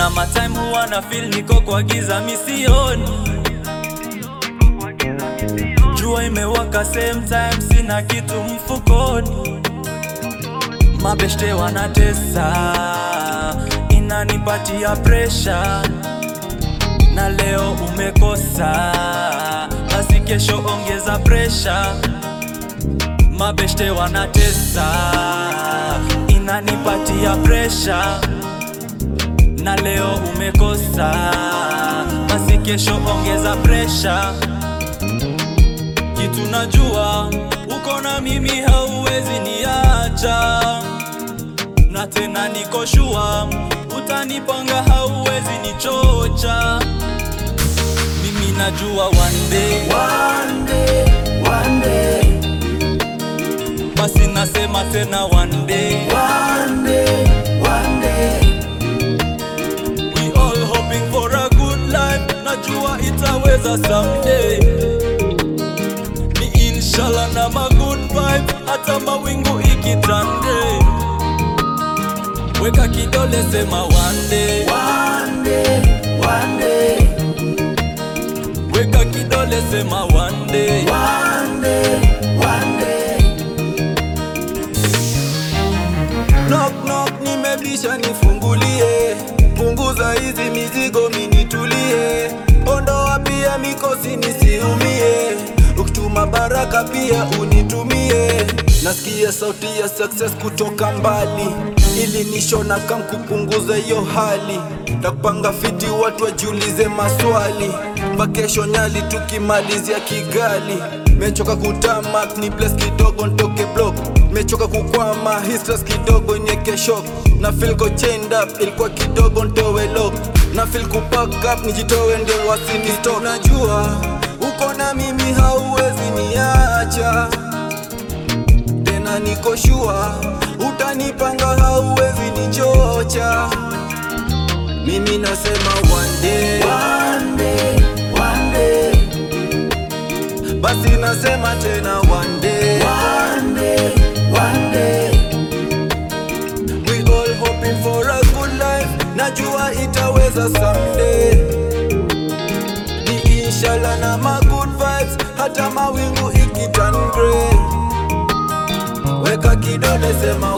Sama time huwa na feel niko kwa giza misioni Jua imewaka same time sina kitu mfukoni Mabeshte wanatesa inanipatia pressure na leo umekosa basi kesho ongeza pressure Mabeshte wanatesa inanipatia pressure na leo umekosa basi kesho ongeza pressure kitu najua uko na mimi hauwezi niacha na tena niko shua utanipanga hauwezi nichocha mimi najua one day One day, one day, basi nasema tena one day one day, one day. we all hoping for a good life najua itaweza someday ni inshallah na ma good vibe hata mawingu ikitande weka kidole sema one day One day, one day, weka kidole sema one day one day, one day. Knock knock, nimebisha nifungulie, punguza hizi mizigo minitulie, ondoa pia mikosi nisiumie, ukituma baraka pia unitumie. Nasikia sauti ya success kutoka mbali, ili nishona kam kupunguza hiyo hali, takupanga fiti watu wajiulize maswali, mbakesho Nyali tukimalizia Kigali. Mechoka kutamak ni bless kidogo ntoke block Mechoka kukwama hii stress kidogo nyeke shock Na feel go chained up ilikuwa kidogo ntowe lock Na feel kupack up nijitowe ndio wasini stop Najua uko na mimi hauwezi niacha Tena niko sure utanipanga hauwezi nichocha Mimi nasema one day One day, one day, Basi nasema tena one day one day, one day. We all hoping for a good life Najua itaweza someday Ni inshallah na ma good vibes Hata mawingu ikiturn grey Weka kidole sema